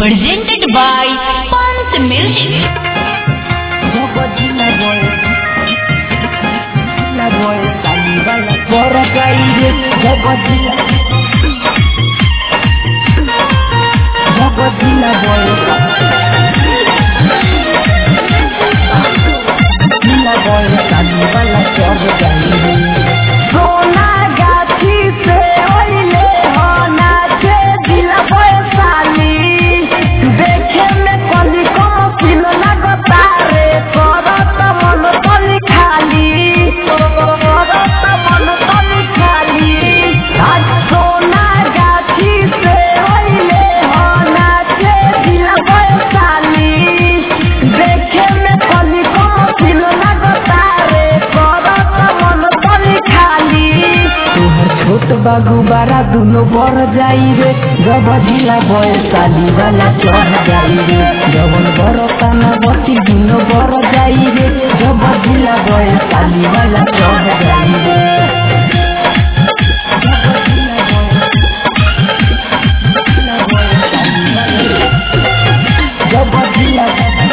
presented by Pants Music. Jogotila boy, la boy, saliva la porra caída, Jogotila, Jogotila boy, la boy, saliva la porra caída. सोना गाछी से ओइले हो नाचे दिला पैसाली देखे में कली कम किल लगता रे करत मन तली खाली करत मन तली खाली आज सोना गाछी से ओइले हो नाचे दिला पैसाली देखे में कली कम किल लगता रे करत मन तली खाली तोहर छोट बागु बारा दुनो बर जाई रे जब जिला बयसाली वाला चढ़ जाई रे जवन बर काना बती दुनो बर जाई रे जब जिला बयसाली वाला चढ़ जाई रे जब जिला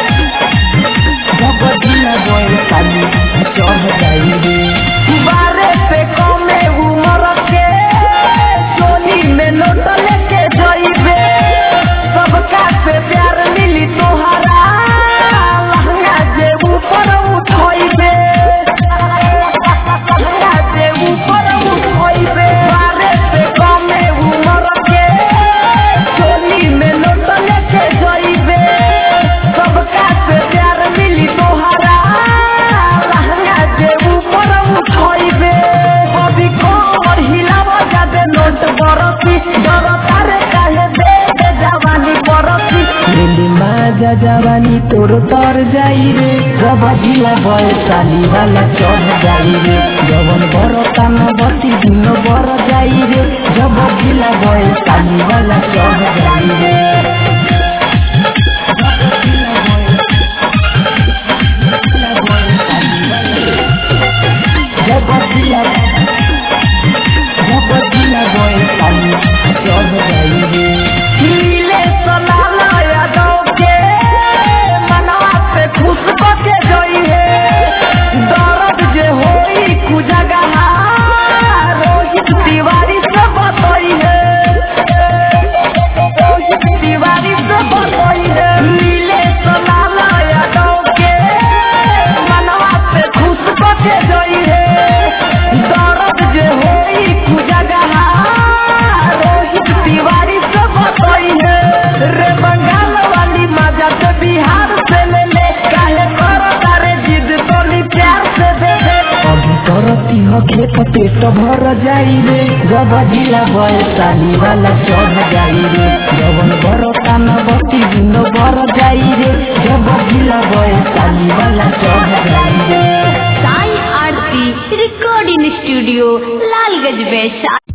जब जिला बयसाली चढ़ जाई रे बारे पे कमे उमर के चोली में नोट लेके जइबे सबका से प्यार मिली तोहरा लहंगा जे ऊपर उठइबे लहंगा जे ऊपर उठइबे बारे पे कमे उमर के चोली में नोट लेके जइबे सबका से प्यार मिली तोहरा लहंगा जे ऊपर उठइबे अभी कमर हिलाव जादे नोट बरसी डर तारे काहे दे दे जवानी बरसी लेली माजा जवानी तोर तर जाई रे जब जिला बयसाली वाला चढ़ जाई रे जवन बर कान बती दिन बर जाई रे जब जिला बयसाली वाला चढ़ जाई रे जब जिला जब जिला बयसाली चढ़ जाई रे नीले सलाला यादव के मनवा से खुश के जोई है दर्द जे होई कुजगहा रोहित तिवारी से बतई है रोहित तिवारी से बतई है नीले सलाला यादव के मनवा से खुश के जोई है दर्द जे होई कुजगहा रोहित तिवारी से बतई है रे बंगाल वाली मजा से बिहार से ले ले काहे करो तारे जिद तोली प्यार से दे दे अभी करती हो खेत पेट भर जाई रे जब जिला बयसाली वाला चढ़ जाई रे जवन बर कान बती दिन बर जाई रे जब जिला बयसाली वाला चढ़ जाई रे Sai Aarti Recording Studio, Lalgaj Vaishali.